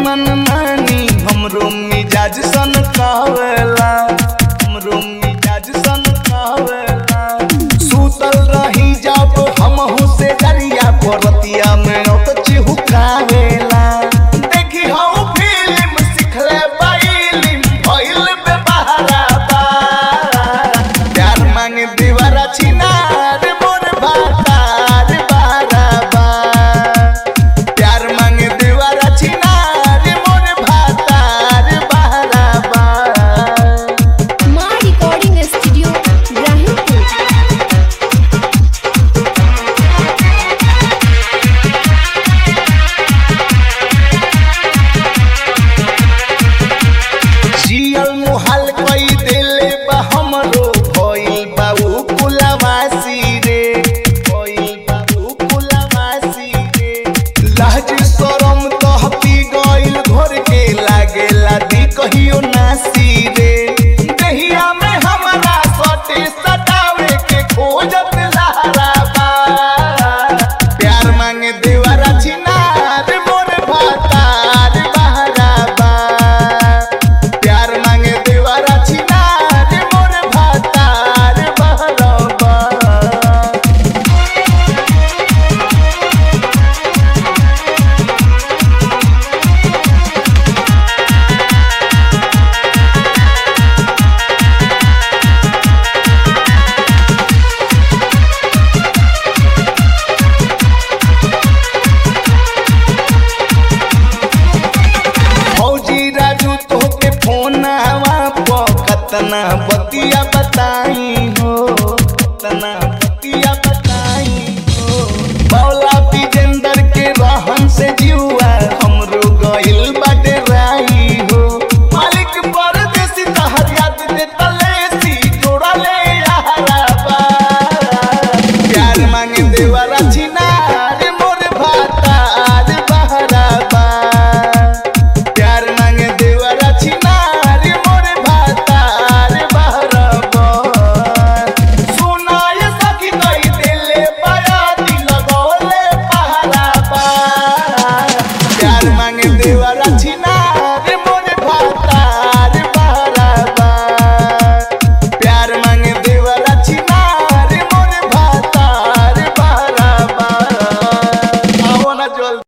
मन मानी हमरो मिजाज सन कावेला हमरो मिजाज सन कावेला सुतल रही जब हमहु से डरिया परतिया में औत चिहुकावेला देखी हम फिल्म सिखले बाइलिम भइल बे बहारा बा प्यार मांगे दीवारा छिनार मोर भातार बारा बा प्यार मांगे दीवारा छिनार मोर भातार बारा बा माँ रिकॉर्डिंग स्टूडियो इब्राहिमपुर जियल मुहाल कई देले बा हमरो भइल बा उ कुलवासी रे भइल बा उ कुलवासी रे लाज शरम कहती गइल घर के लागेला दी कहियो नासी रे देहिया में हमरा सटे सटावे के खोजत लहरा बा प्यार मांगे देवारा छिनार मोर भातार बहरा बा प्यार मांगे देवारा छिनार मोर भातार बहरबा फौजी राजू तोहके फोन हवा प कतना बतिया बताई हो कतना बतिया बताई हो बौला विजेंदर के रहन से जीवा हमरो गइल बाटे राई हो मालिक परदेसी तहर याद दे तलेसी जोड़ा ले यारा बा प्यार मांगे देवारा छिनार मोर भातार बहरा बा प्यार मांगे देवरा छिनार मोर भातार बहरबा सुनाय सखी कई दिले बड़ा दिल गोले पहरा बा प्यार मांगे देवरा छिनार मोर भातार बहरबा प्यार मांगे देवरा छिनार मोर भातार बहरबा आओ ना जल्दी